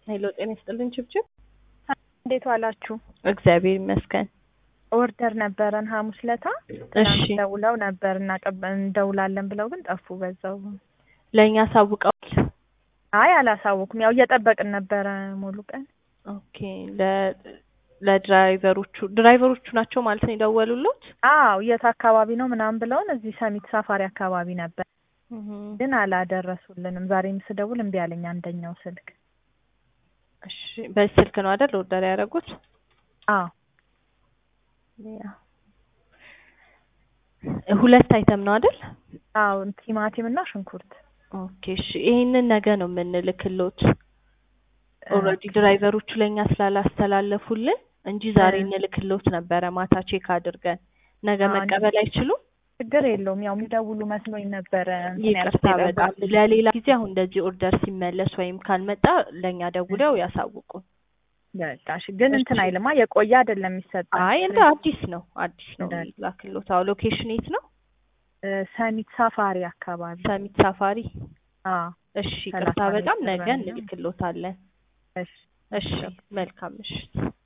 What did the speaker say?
ሄሎ ጤና ይስጥልን ችብችብ። እንዴት ዋላችሁ? እግዚአብሔር ይመስገን። ኦርደር ነበረን ሐሙስ ለታ እሺ ደውለው ነበር እናቀበ- እንደውላለን ብለው ግን ጠፉ። በዛው ለእኛ ሳውቀዋል። አይ አላሳወኩም። ያው እየጠበቅን ነበረ ሙሉ ቀን። ኦኬ ለ ለድራይቨሮቹ ድራይቨሮቹ ናቸው ማለት ነው የደወሉሎት? አዎ የት አካባቢ ነው ምናምን ብለውን እዚህ ሰሚት ሳፋሪ አካባቢ ነበር፣ ግን አላደረሱልንም። ዛሬም ስደውል እምቢ አለኝ አንደኛው ስልክ። እሺ በዚህ ስልክ ነው አይደል ኦርደር ያደረጉት? አዎ ሁለት አይተም ነው አይደል? አዎ ቲማቲም እና ሽንኩርት። ኦኬ እሺ ይሄንን ነገ ነው የምንልክሎት። ኦልሬዲ ድራይቨሮቹ ለእኛ ስላላስተላለፉልን እንጂ ዛሬ እ። እንልክሎት ነበረ ማታ ቼክ አድርገን። ነገ አዎ፣ መቀበል አይችሉም? ችግር የለውም። ያው የሚደውሉ መስሎኝ ነበረ። እንትን ይቅርታ ያልኩት በጣም የጠበቅኩት። ለሌላ ጊዜ አሁን እንደዚህ ኦርደር ሲመለስ ወይም ካልመጣ ለእኛ ደውለው ያሳውቁን። በቃ እሺ። ግን እንትን እሺ። አይልማ የቆየ አይደለም የሚሰጠው። አይ እንደ አዲስ ነው አዲስ ነው እንዳለ። ላክሎት። አዎ ሎኬሽን የት ነው? እ፣ ሰሚት ሳፋሪ አካባቢ። ሰሚት ሳፋሪ። አዎ እሺ ሰላሳ ይቅርታ በጣም ሜትር ነገ ነው። እንልክሎታለን። እሺ እሺ መልካም ምሽት።